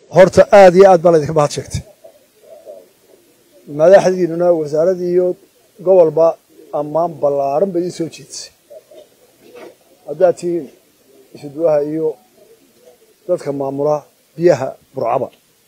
horta aad iyo aad baa laydinka mahad sheegtay madaxdiinuna wasaaradii iyo gobolba ammaan ballaaran bay idiin soo jeedisay haddaad tihiin isuduwaha iyo dadka maamula biyaha burcaba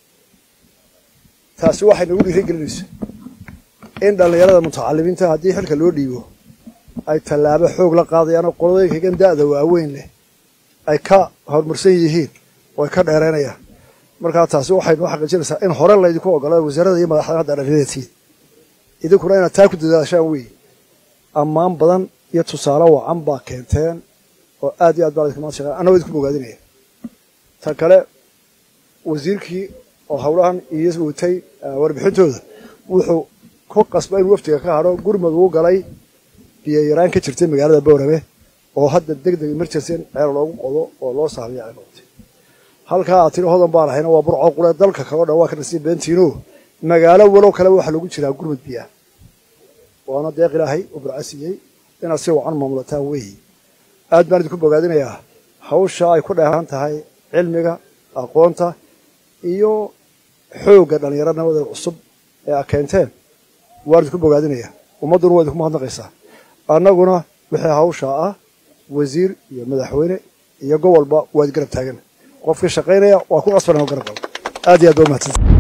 taasi waxay nagu dhiiri gelinaysa in dhallinyarada mutacalimiinta haddii xilka loo dhiibo ay tallaabo xoog la qaadayaan oo qoladooyinkagan da'da waaweyn leh ay ka horumarsan yihiin oo ay ka dheeraynayaan markaa taasi waxaynu xaqiijinaysaa in hore laydinku ogolaa wasaaradda iyo madaxda hadda dhallinyaratiid idinkuna inaad taa ku dadaashaan wey ammaan badan iyo tusaale wacan baa keenteen oo aad iyo aad baa laydinka mahad sheegaa annagoo idinku bogaadinaya tan kale wasiirkii oo howlahan iyo watay warbixintooda wuxuu ku qasba inuu waftiga ka hadho gurmad uu galay biyo yaraan ka jirtay magaalada boorame oo hadda deg deg emergency in ceel loogu qodo oo loo saabiya ay noqotay halkaa aad tiri hodan baan ahayna waa burco qule dalka kaleo dhan waa ka nasiib beentiino magaalo walow kaleba waxaa lagu jiraa gurmad biyaah waana deeq ilaahay oo burco siiyey inaad si wacan maamulataan weeyi aad baan idinku bogaadinayaa hawsha ay ku dheehan tahay cilmiga aqoonta iyo xoogga dhallinyaranimada cusub ee a keenteen waan idinku bogaadinayaa ummadduna waa idinku mahadnaqaysaa annaguna wixii hawshaa ah wasiir iyo madaxweyne iyo gobolba waad garab taagan qofkii shaqaynaya waa ku qasbanaa garab qabo aad iyo aad baa umahadsantahay